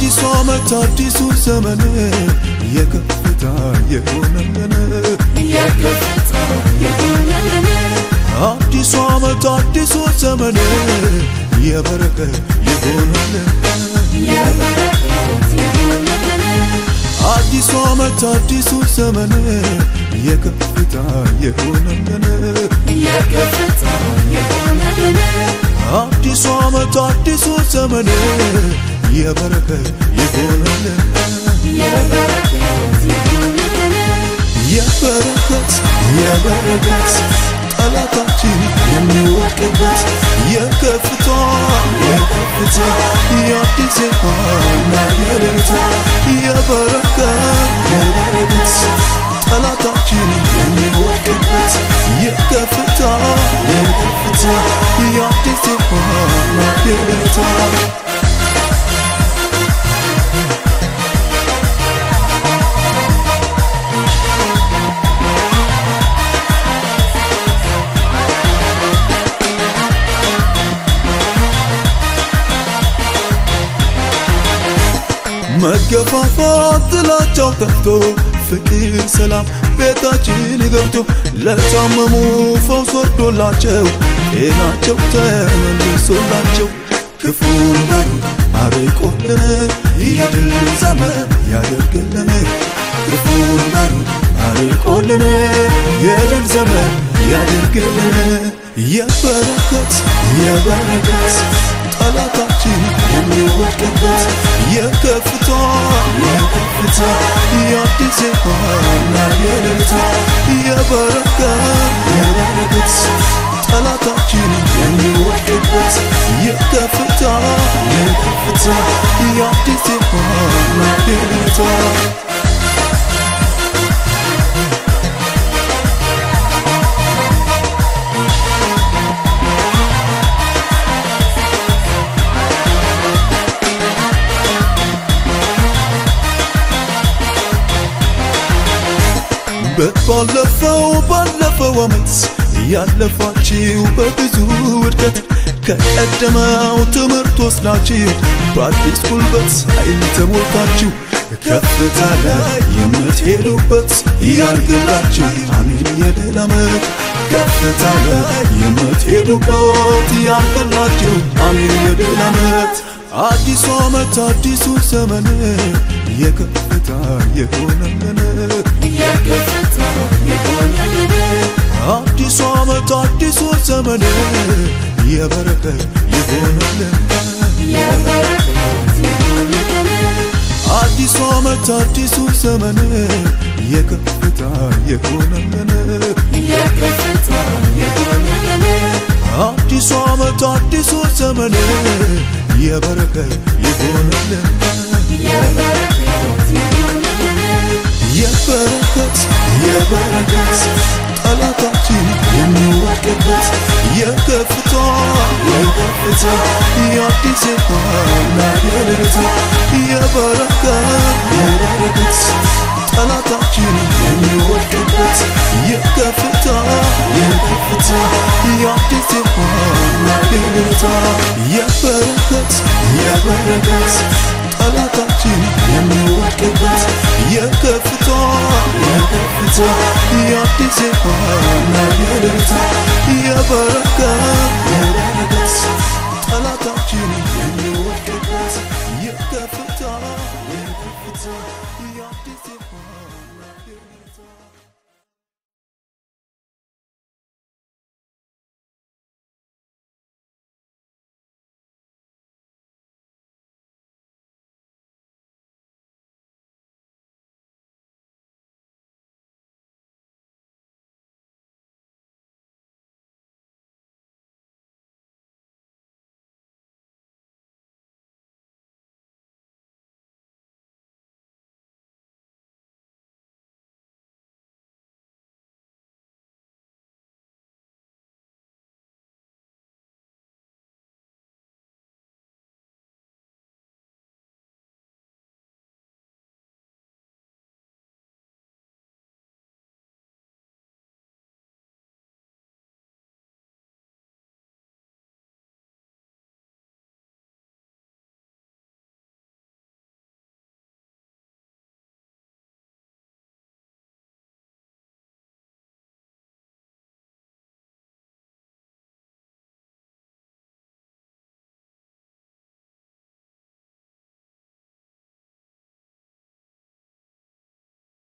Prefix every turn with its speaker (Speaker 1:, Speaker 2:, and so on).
Speaker 1: አዲሱ ዓመት አዲሱ ዘመን የከፍታ የሆነልን አዲሱ ዓመት አዲሱ ዘመን የበረከት የሆነልን አዲሱ ዓመት አዲሱ ዘመን የከፍታ የሆነልን አዲሱ ዓመት አዲሱ ዘመን የበረከት የሆነልን የበረከት የበረከት ጠላታችን የሚወድቅበት የከፍታ የከፍታ የአዲስ ዜማና የደስታ የበረከት የበረከት ጠላታችን የሚወድቅበት የከፍታ የከፍታ የአዲስ ዜማና የደስታ መገፋፋት ጥላቻው ጠፍቶ ፍቅር ሰላም ቤታችን ገብቶ ለታመሙ ፈውስ ወርዶላቸው ጤናቸው ተመልሶላቸው ክፉን በሩ አርቆልን የድል ዘመን ያደርግልን ክፉን በሩ አርቆልን የድል ዘመን ያደርግልን የበረከት የበረከት ጠላታችን የሚወድቅበት የከፍታ የከፍታ የአዲስ ዜማና የደስታ የበረከት የበረከት ጠላታችን የሚወድቅበት የከፍታ የከፍታ የአዲስ ዜማና የደስታ ባለፈው ባለፈው ዓመት ያለፋችሁ በብዙ ውድቀት ከቀደመው ትምህርት ወስዳችሁ በአዲስ ጉልበት ኃይል ተሞልታችሁ ከፍታ ላይ የምትሄዱበት ያርግላችሁ አሜን የድል ዓመት ከፍታ ላይ የምትሄዱበት ያርግላችሁ አሜን የድል ዓመት አዲሱ ዓመት አዲሱ ዘመን የከፍታ የሆነልን አዲሱ ዓመት አዲሱ ዘመን የበረከት የሆነልን አዲሱ ዓመት አዲሱ ዘመን የከፍታ የሆነልን አዲሱ ዓመት አዲሱ ዘመን የበረከት የሆነልን የበረከት የበረከት ጠላታችን የሚወድቅበት የከፍታ የከፍታ የአዲስ ዜማና የደስታ የበረከት የበረከት ጠላታችን የሚወድቅበት የከፍታ የከፍታ የአዲስ ዜማና የደስታ የበረከት የበረከት ጠላታችን የሚወድቅበት የከፍታ የከፍታ የአዲስ ዜማና የደስታ የበረከት የበረከት ጠላታ